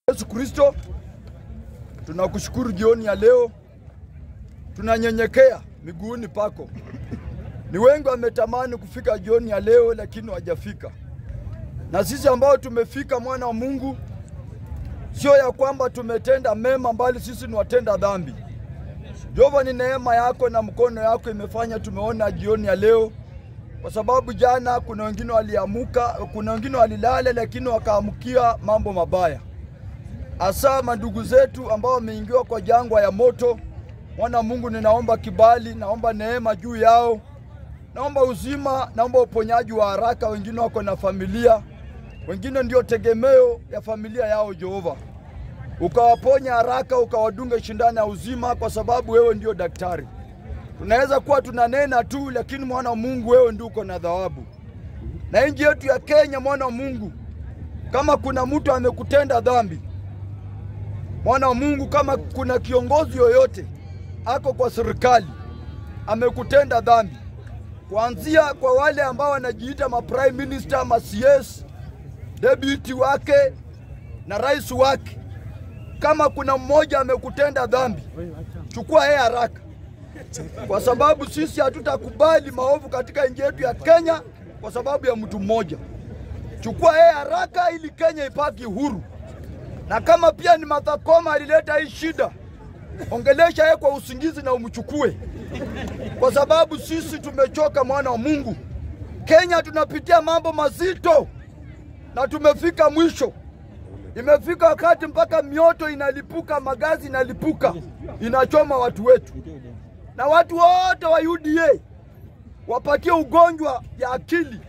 Yesu Kristo, tunakushukuru jioni ya leo, tunanyenyekea miguuni pako. Ni wengi wametamani kufika jioni ya leo, lakini hawajafika. Na sisi ambao tumefika, mwana wa Mungu, sio ya kwamba tumetenda mema, bali sisi ni watenda dhambi. Jehova, ni neema yako na mkono yako imefanya tumeona jioni ya leo, kwa sababu jana kuna wengine waliamuka, kuna wengine walilala, lakini wakaamkia mambo mabaya hasa mandugu zetu ambao wameingiwa kwa jangwa ya moto. Mwana Mungu, ninaomba kibali, naomba neema juu yao, naomba uzima, naomba uponyaji wa haraka. Wengine wako na familia, wengine ndio tegemeo ya familia yao. Jehova, ukawaponya haraka, ukawadunga shindano ya uzima, kwa sababu wewe ndio daktari. Tunaweza kuwa tunanena tu, lakini mwana wa Mungu, wewe ndio uko na thawabu. Na nchi yetu ya Kenya, mwana wa Mungu, kama kuna mtu amekutenda dhambi mwana wa Mungu, kama kuna kiongozi yoyote ako kwa serikali amekutenda dhambi, kuanzia kwa wale ambao wanajiita ma prime minister, ma CS, deputy wake na rais wake, kama kuna mmoja amekutenda dhambi, chukua yeye haraka, kwa sababu sisi hatutakubali maovu katika nchi yetu ya Kenya kwa sababu ya mtu mmoja. Chukua yeye haraka ili Kenya ipaki huru na kama pia ni Martha Koome alileta hii shida, ongelesha yeye kwa usingizi na umchukue, kwa sababu sisi tumechoka, mwana wa Mungu. Kenya tunapitia mambo mazito na tumefika mwisho. Imefika wakati mpaka mioto inalipuka, magazi inalipuka, inachoma watu wetu, na watu wote wa UDA wapatie ugonjwa ya akili,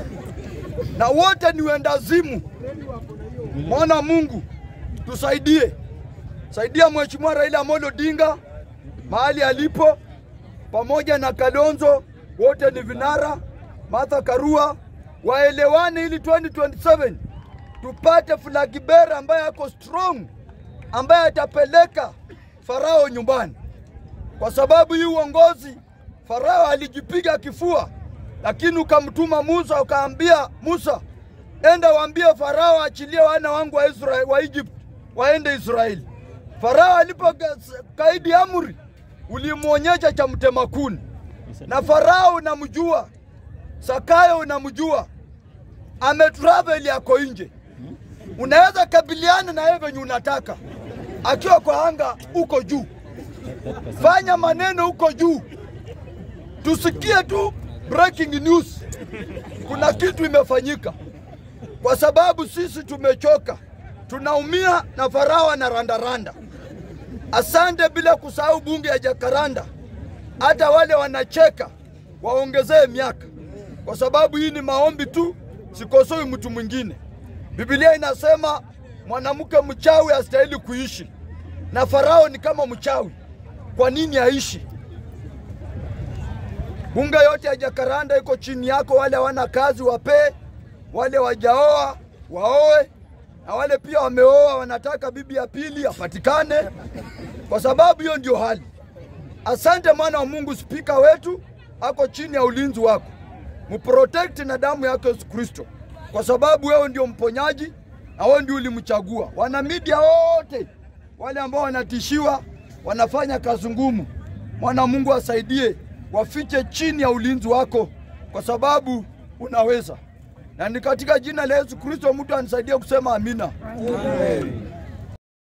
na wote ni wendazimu. Mwana wa Mungu, tusaidie, saidia Mheshimiwa Raila Amolo Odinga mahali alipo, pamoja na Kalonzo, wote ni vinara, Martha Karua, waelewane ili 2027 tupate Flag Bearer ambaye ako strong, ambaye atapeleka Farao nyumbani, kwa sababu hii uongozi Farao alijipiga kifua, lakini ukamtuma Musa, ukaambia Musa, enda waambie Farao achilie wana wangu wa Israeli, wa Egypt waende Israeli. Farao alipo kaidi amri, ulimwonyesha cha mtema kuni, na Farao unamjua, Sakayo unamjua, ametravel yako nje, unaweza kabiliana na yeye venye unataka, akiwa kwa anga uko juu, fanya maneno huko juu, tusikie tu breaking news, kuna kitu imefanyika kwa sababu sisi tumechoka, tunaumia na Farao na randaranda. Asante, bila kusahau bunge ya Jakaranda, hata wale wanacheka waongezee miaka, kwa sababu hii ni maombi tu, sikosoi mtu mwingine. Biblia inasema mwanamke mchawi hastahili kuishi, na Farao ni kama mchawi. Kwa nini aishi? Bunge yote ya Jakaranda iko chini yako, wale hawana kazi wapee wale wajaoa waoe, na wale pia wameoa wanataka bibi ya pili apatikane, kwa sababu hiyo ndio hali. Asante mwana wa Mungu, spika wetu ako chini ya ulinzi wako, mprotect na damu yako Yesu Kristo, kwa sababu wewe ndio mponyaji na wewe ndio ulimchagua. Wana media wote wale ambao wanatishiwa, wanafanya kazi ngumu, mwana wa Mungu asaidie, wafiche chini ya ulinzi wako, kwa sababu unaweza na ni katika jina la Yesu Kristo mtu anisaidie kusema amina. Amen.